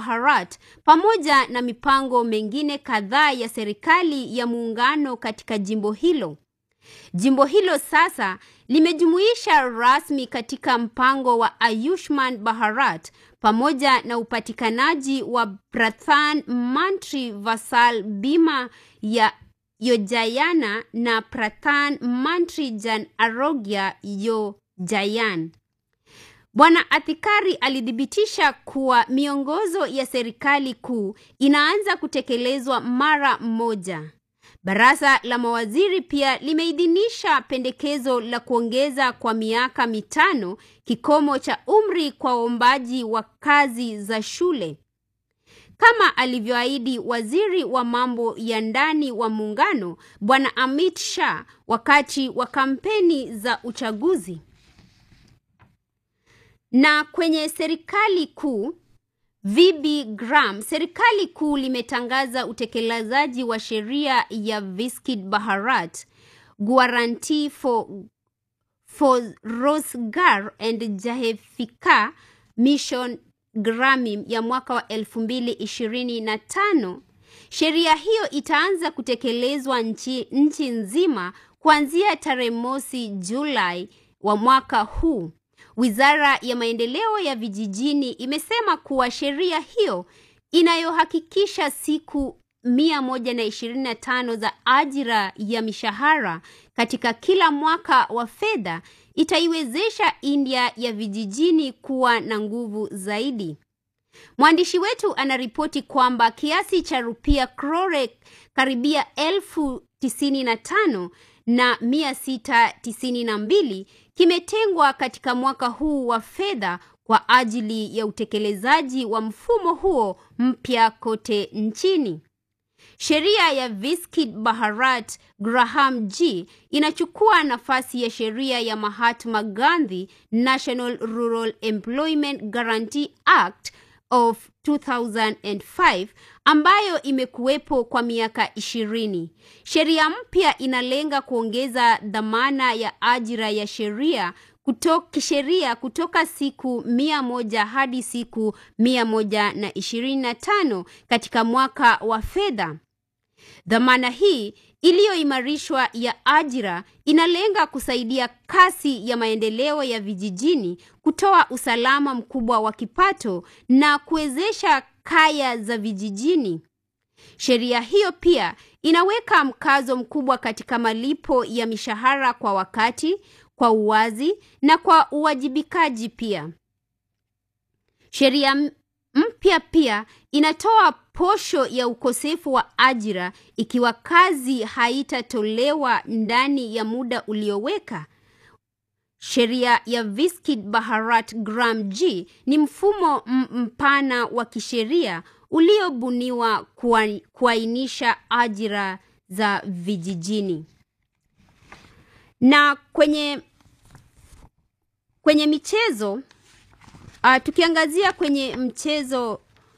Bharat pamoja na mipango mengine kadhaa ya serikali ya muungano katika jimbo hilo. Jimbo hilo sasa limejumuisha rasmi katika mpango wa Ayushman Bharat pamoja na upatikanaji wa Pradhan Mantri Fasal Bima ya Yojana na Pradhan Mantri Jan Arogya Yojayan. Bwana Athikari alithibitisha kuwa miongozo ya serikali kuu inaanza kutekelezwa mara moja. Baraza la mawaziri pia limeidhinisha pendekezo la kuongeza kwa miaka mitano kikomo cha umri kwa waombaji wa kazi za shule. Kama alivyoahidi waziri wa mambo ya ndani wa muungano Bwana Amit Shah wakati wa kampeni za uchaguzi. Na kwenye serikali kuu VB Gram, serikali kuu limetangaza utekelezaji wa sheria ya Viskit Bharat Guarantee for, for Rozgar and Jahefika Mission Grameen ya mwaka wa elfu mbili ishirini na tano. Sheria hiyo itaanza kutekelezwa nchi, nchi nzima kuanzia tarehe mosi Julai wa mwaka huu. Wizara ya maendeleo ya vijijini imesema kuwa sheria hiyo inayohakikisha siku mia moja na ishirini na tano za ajira ya mishahara katika kila mwaka wa fedha itaiwezesha India ya vijijini kuwa na nguvu zaidi. Mwandishi wetu anaripoti kwamba kiasi cha rupia crore karibia elfu tisini na tano na mia sita tisini na mbili kimetengwa katika mwaka huu wa fedha kwa ajili ya utekelezaji wa mfumo huo mpya kote nchini. Sheria ya Viskit Bharat Graham G inachukua nafasi ya sheria ya Mahatma Gandhi National Rural Employment Guarantee Act of 2005 ambayo imekuwepo kwa miaka ishirini. Sheria mpya inalenga kuongeza dhamana ya ajira ya sheria kutoka kisheria kutoka siku mia moja hadi siku mia moja na ishirini na tano katika mwaka wa fedha. Dhamana hii iliyoimarishwa ya ajira inalenga kusaidia kasi ya maendeleo ya vijijini, kutoa usalama mkubwa wa kipato na kuwezesha kaya za vijijini. Sheria hiyo pia inaweka mkazo mkubwa katika malipo ya mishahara kwa wakati, kwa uwazi na kwa uwajibikaji pia. Sheria mpya pia inatoa posho ya ukosefu wa ajira ikiwa kazi haitatolewa ndani ya muda ulioweka. Sheria ya Viskit Bharat Gram G ni mfumo mpana wa kisheria uliobuniwa kuainisha ajira za vijijini. Na kwenye kwenye michezo uh, tukiangazia kwenye mchezo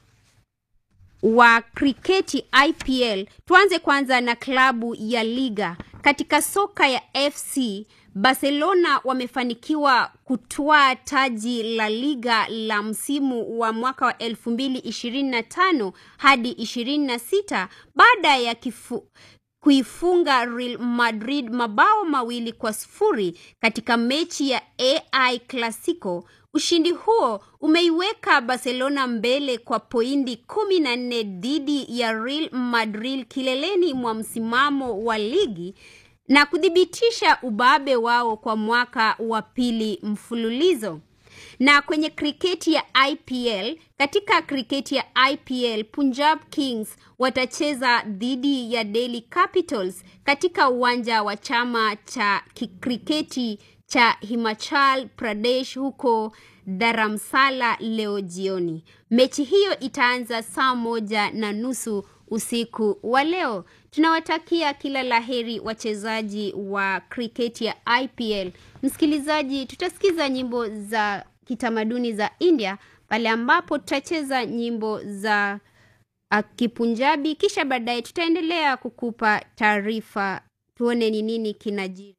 wa kriketi IPL, tuanze kwanza na klabu ya Liga. Katika soka ya FC Barcelona wamefanikiwa kutwaa taji la Liga la msimu wa mwaka wa 2025 hadi 26 baada ya kifu, kuifunga Real Madrid mabao mawili kwa sifuri katika mechi ya AI Clasico. Ushindi huo umeiweka Barcelona mbele kwa pointi kumi na nne dhidi ya Real Madrid kileleni mwa msimamo wa ligi na kuthibitisha ubabe wao kwa mwaka wa pili mfululizo. Na kwenye kriketi ya IPL, katika kriketi ya IPL, Punjab Kings watacheza dhidi ya Delhi Capitals katika uwanja wa chama cha kriketi cha Himachal Pradesh huko Dharamsala leo jioni. Mechi hiyo itaanza saa moja na nusu usiku wa leo. Tunawatakia kila laheri wachezaji wa kriketi ya IPL. Msikilizaji, tutasikiza nyimbo za kitamaduni za India pale ambapo tutacheza nyimbo za uh, Kipunjabi, kisha baadaye tutaendelea kukupa taarifa, tuone ni nini kinajiri.